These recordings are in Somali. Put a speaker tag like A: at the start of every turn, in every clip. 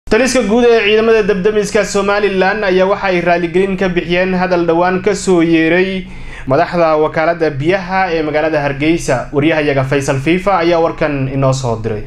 A: taliska guud ee ciidamada dabdamiska somalilan ayaa waxa ay raaligelin ka bixiyeen hadal dhowaan kasoo yeeray madaxda wakaalada biyaha ee magaalada hargeysa waryahayaga faysal fiifa ayaa warkan inoo soo diray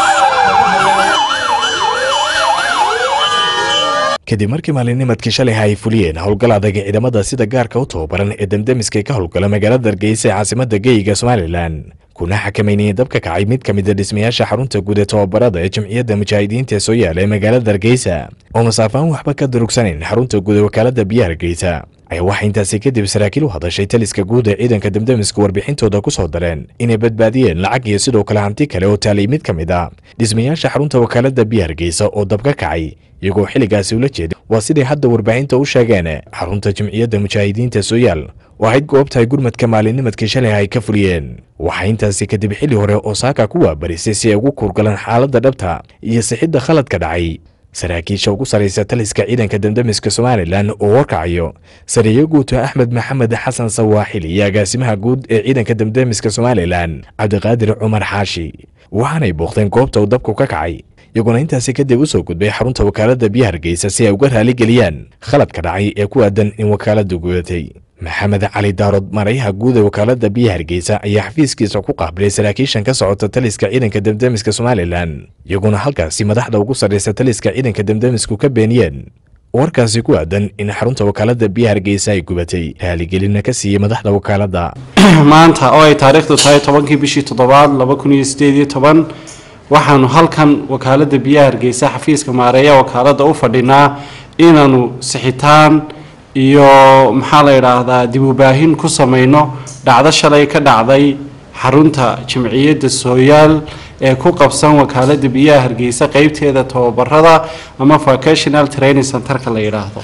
B: kadib markii maalinimadkii shalay ay fuliyeen howlgal adag ee ciidamada sida gaarka u tababaran ee damdamiska ka howlgala magaalada hargeysa ee caasimada geeyiga somalilan kuna xakameynayeen dabka kacay mid ka mid a dhismayaasha xarunta guud ee tababarada ee jamciyadda mujaahidiinta ee soo yaala ee magaalada hargeysa oo masaafaan waxba ka durugsaneyn xarunta guud ee wakaalada biyaha hargeysa ayaa waxaa intaasi kadib saraakiil u hadashay taliska guud ee ciidanka damdamiska warbixintooda ku soo dareen inay badbaadiyeen lacag iyo sidoo kale hanti kale oo taalay mid ka mid a dhismayaasha xarunta wakaalada biyaha hargeysa oo dab ka kacay iyagoo xilligaasi ula jeeda waa siday hadda warbaahinta u sheegeen xarunta jamciyadda mujaahidiinta sooyaal oo ahayd goobtahay gurmadka maalinimadkii shalay ay ka fuliyeen waxaa intaasi kadib xilli hore oo saaka ku waabarisay si ay ugu kuurgalaan xaaladda dhabta iyo sixidda khaladka dhacay saraakiisha ugu saraysa taliska ciidanka damdamiska somalilan oo warkacayo sariye guuto axmed maxamed xasan sawaaxil iyo agaasimaha guud ee ciidanka damdamiska somalilan cabdiqaadir cumar xaashi waxaanay booqdeen goobta uu dabku ka kacay iyaguna intaasi kadib u soo gudbay xarunta wakaaladda biyaha hargeysa si ay uga raaligeliyaan khaladka dhacay ee ku aadan in wakaaladdu gudatay maxamed cali daarood marayaha guud ee wakaaladda biyaha hargeysa ayaa xafiiskiisa ku qaabilay saraakiishan ka socota taliska ciidanka damdamiska somalilan iyaguna halkaasi madaxda ugu sarraysa taliska ciidanka damdamisku ka beeniyeen warkaasi ku aadan in xarunta wakaaladda biyaha hargeysa ay gubatay raaligelinna ka siiyey madaxda wakaaladda
C: maanta oo ay taariikhdu tahay tobankii bishii toddobaad laba kun iyo sideed iyo toban waxaanu halkan wakaaladda biyaha hargeysa xafiiska maareeya wakaaladda u fadhinaa inaanu sixitaan iyo maxaa la yidhaahdaa dib u baahin ku samayno dhacdo shalay ka dhacday xarunta jamciyadda sooyaal ee ku qabsan wakaaladda biyaha hargeysa qeybteeda tababarada ama vocational training centerka la yidhaahdo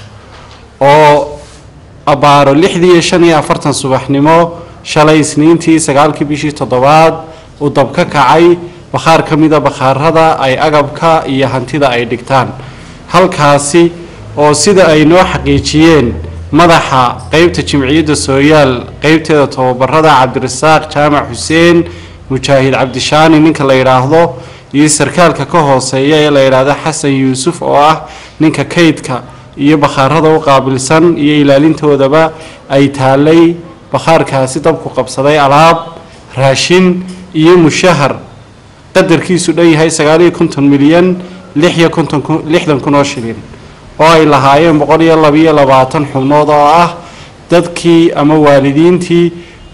C: oo abbaaro lixdii iyo shan iyo afartan subaxnimo shalay isniintii sagaalkii bishii toddobaad uu dab ka kacay bakhaar ka mida bakhaarada ay agabka iyo hantida ay dhigtaan halkaasi oo sida ay noo xaqiijiyeen madaxa qeybta jimciyadda sooyaal qeybteeda tababarada cabdirasaaq jaamac xuseen mujaahid cabdishaani ninka la yidhaahdo iyo sarkaalka ka hooseeya ee la yidhaahdo xasan yuusuf oo ah ninka kaydka iyo bakhaarada u qaabilsan iyo ilaalintoodaba ay taalay bakhaarkaasi dabku qabsaday alaab raashin iyo mushahar qadarkiisu dhan yahay sagaaliyo konton milyan lixiyo konton lixdan kun oo shilin oo ay lahaayeen boqol iyo labiyo labaatan xubnood oo ah dadkii ama waalidiintii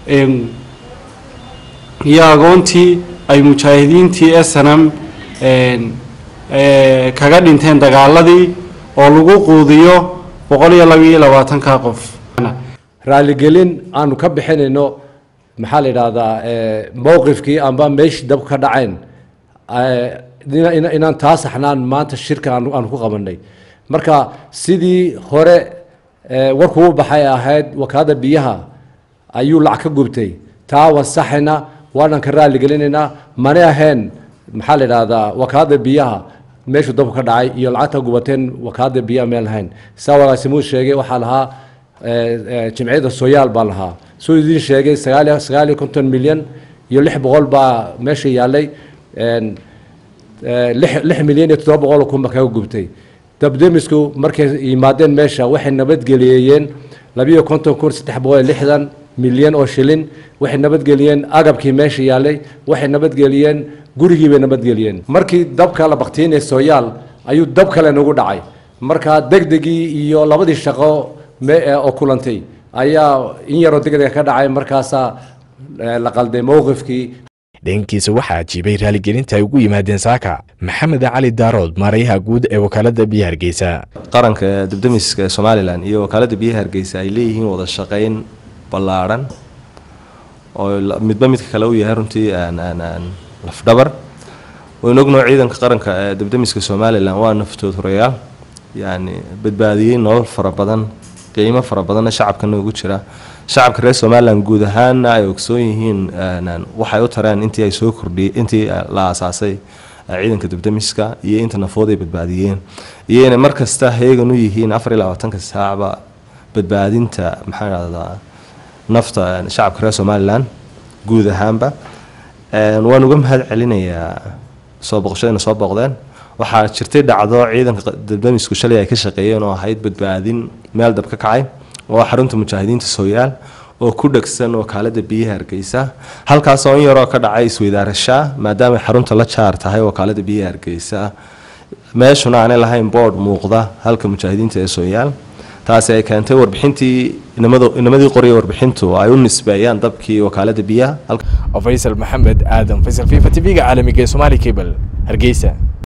C: iyo agoontii ay mujaahidiintii snm kaga dhinteen dagaaladii oo lagu quudiyo boqol iyo labiyo labaatanka qof
D: raaligelin aanu ka bixinayno maxaa la yidhaahdaa mowqifkii amba meeshii dab ka dhacayn inaan taa saxnaan maanta shirka aanu ku qabanay marka sidii hore warkuu baxay ahayd wakaalada biyaha ayuu lacag ka gubtay taa waan saxayna waanan ka raaligelinaynaa mana ahayn maxaa la yidhaahdaa wakaalada biyaha meeshuu dabku ka dhacay iyo lacagta gubateen wakaalada biyaha meel lahayn saa walaasimuud sheegay waxaa lahaa jimciyadda sooyaal baa lahaa suu idiin sheegay sagaaliyo sagaaliyo konton milyan iyo lix boqol baa meesha yaalay lix milyan iyo toddoba boqol kun baa kaga gubtay dabdemisku markay yimaadeen meesha waxay nabadgeliyeen labiyo konton kun saddex boqol iyo lixdan milyan oo shilin waxay nabadgeliyeen agabkii meesha yaalay waxay nabadgeliyeen gurigii bay nabadgeliyeen markii dabka la baktiinay sooyaal ayuu dab kale nagu dhacay marka degdegii iyo labadii shaqo oo kulantay ayaa in yaroo degdega ka dhacay markaasaa la qalday mowqifkii
B: dhankiisa waxaa ajiibay raaligelinta ay ugu yimaadeen saaka maxamed cali daarood maarayaha guud ee wakaaladda biyaha hargeysa
E: qaranka dabdamiska somalilan iyo wakaaladda biyaha hargeysa ay leeyihiin wada shaqayn ballaadhan oo midba midka kale u yahay runtii lafdhabar waynu ognoo ciidanka qaranka ee dabdamiska somalilan waa naftood horeyaal yacni badbaadiyey nolol fara badan qiimo fara badanna shacabkana ugu jira shacabka reer somalilan guud ahaanna ay ogsoon yihiin waxay u tareen intii ay soo kordhiyey intii la aasaasay ciidanka dabdamiska iyo inta nafood ay badbaadiyeen iyo inay mar kasta heegan u yihiin afar iyo labaatanka saacba badbaadinta maxaa dhahdaa nafta shacabka reer somalilan guud ahaanba waan uga mahad celinayaa soo boqoshadayna soo booqdeen waxaa jirtay dhacdo ciidanka dabdamisku shalay ay ka shaqeeyeen oo ahayd badbaadin meel dab ka kacay oo xarunta mujaahidiinta sooyaal oo ku dhegsan wakaalada biyaha hargeysa halkaas oo in yaroo ka dhacay isweydaarashaa maadaama xarunta la jaar tahay wakaalada biyaha hargeysa meeshuna aanay lahayn board muuqda halka mujaahidiinta ee sooyaal taasi ay keentay warbixintii inamadii qoriya warbixintu ay u nisbeeyaan dabkii wakaalada biyaha
B: faysal maxamed aadan faysal fifa tv-ga caalamiga ee somaali cable hargeysa